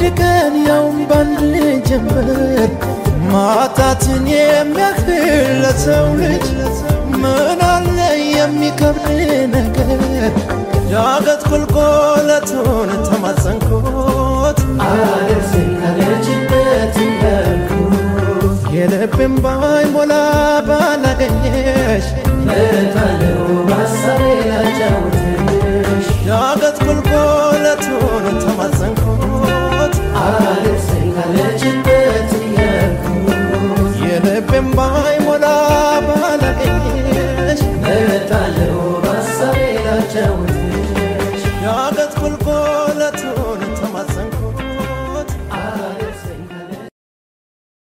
ቀን ያውም ባንድ ጀንበር ማጣትን የሚያክል ለሰው ልጅ ምን አለ የሚከብድ ነገር ዳገት ቁልቁለቱን ተማጸንኩት አደርሰኝ ካለችበት እንዳልኩት የልቤን ባይሞላ ባላገኘሽ እመጣለሁ በሀሳቤ ላጫውትሽ ዳገት ቁልቁለቱን ተማጸንኩት አደርሰኝ ካለችበት እንዳልኩት የልቤን ባይሞላ ባላገኘሽ እመጣለሁ በሀሳቤ ላጫውትሽ